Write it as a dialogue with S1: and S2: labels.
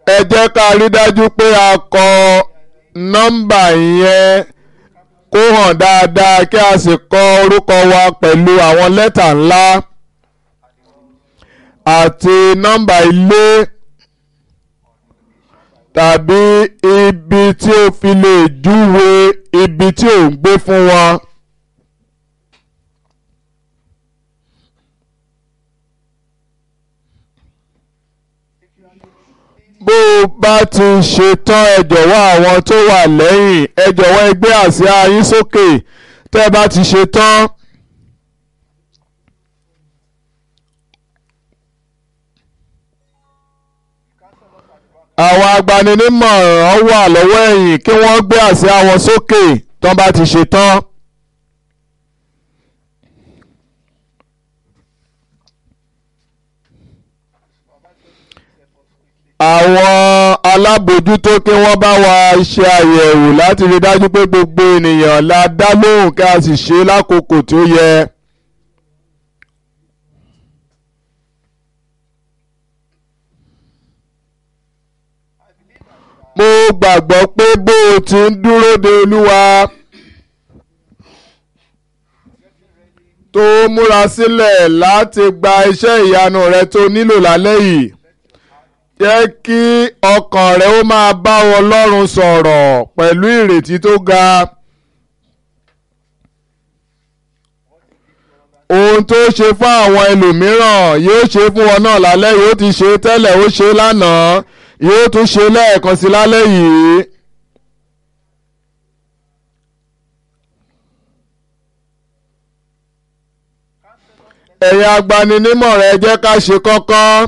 S1: ẹ jẹ́ ká rí dájú pé a kọ nọ́mbà yẹn kó hàn dáadáa kí a sì kọ orúkọ wa pẹ̀lú àwọn lẹ́tà ńlá àti nọ́mbà ilé tàbí ibi tí o fi lè júwe ibi tí ò ń gbé fún wọn. bó o bá ti ṣe tán ẹ jọ̀wọ́ àwọn tó wà lẹ́yìn ẹ jọ̀wọ́ ẹ gbé àsíá yín sókè tẹ́ ẹ bá ti ṣe tán. àwọn agbaninímọ̀ràn wà lọ́wọ́ ẹ̀yìn kí wọ́n gbé àsíá wọn sókè tán bá ti ṣe tán. àwọn alábòójútó kí wọ́n bá wa ṣe àyẹ̀wò láti rí dájú pé gbogbo ènìyàn la dá lóhùn kí a sì ṣe lákòókò tó yẹ. mo gbàgbọ́ pé bó o ti ń dúró de olúwa tó múra sílẹ̀ láti gba iṣẹ́ ìyanu rẹ tó nílò lálẹ́ yìí jẹ́ kí ọkàn rẹ ó máa bá Ọlọ́run sọ̀rọ̀ pẹ̀lú ìrètí tó ga. ohun tó ṣe fún àwọn ẹlòmíràn yóò ṣe fún wọn náà lálẹ́ yóò ti ṣe tẹ́lẹ̀ ó ṣe lánàá yóò tún ṣe lẹ́ẹ̀kan sí lálẹ́ yìí. ẹ̀yin agbaninímọ̀ràn ẹ jẹ́ ká ṣe kọ́kọ́.